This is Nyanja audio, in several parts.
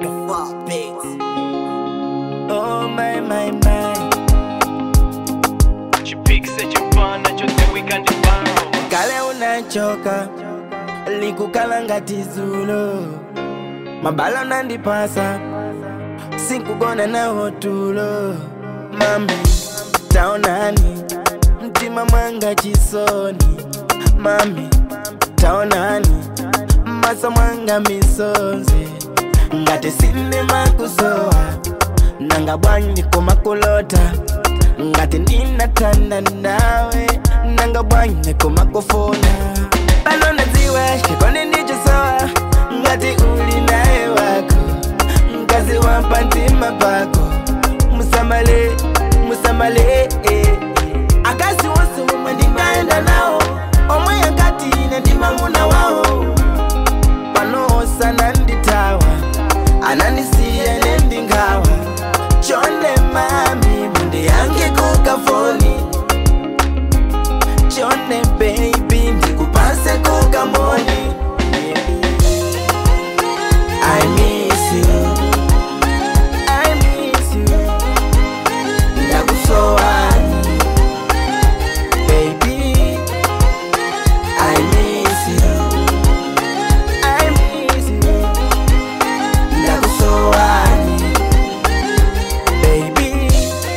Fuck beats. Oh my my my chipikise chipana chose wikandibao kale unachoka likukala ngati zulo mabala nandipasa sikugona nawo tulo mami taonani mtima mwanga chisoni mami taonani masa mwanga misonzi ngati sindi makusowa nanga bwanji kumakulota ngati ndinatanda nawe nanga bwanji kumakufuna pano nadziwa chikondi ndichosowa ngati uli naye wako mkazi wampa mtima pako musamale musamale eh, eh. akazi wonse omwe ndingaenda nawo omwe yakati ine ndimamuna wawo panosa nanditawa anandisiya nendingawa chonde mami munde yange kukafoni chonde baby ndikupase kukamoni I miss you I miss you ndakusowani baby I miss you I miss you ndakusowani baby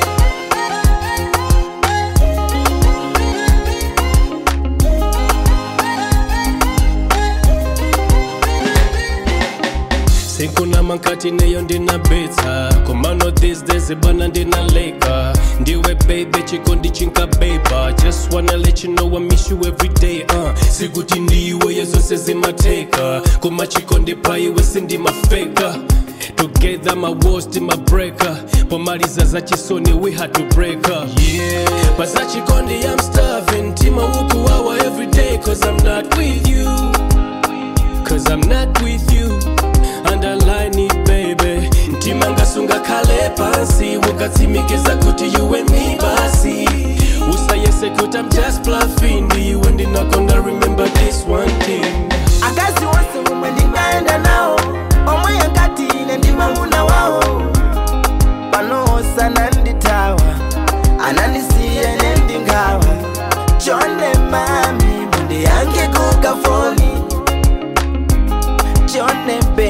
sikuna mankati neyo ndinabetsa komano these days bana ndinaleka ndiwe baby chikondi chinkabeba just wanna let you know I miss you every day uh. sikuti ndiwe yezose zimateka koma chikondi paiwe sindimafeka together my worst my breaker pomaliza za chisoni we had to break up yeah but za chikondi I'm starving tima ukuwawa every day cause I'm not with you Cause I'm not with you Underline it baby Ntima ngasunga kale pansi Ukatsimikiza kuti you and me basi Usayese kuti I'm just bluffing Ndiwe ndinakonda remember this one thing akazi wonse omwe ndingaenda nawo omwe yakati ine ndimamuna wawo panosa nanditawa anandisiya nendingawa chonde mami munde yange kukafoni chonde baby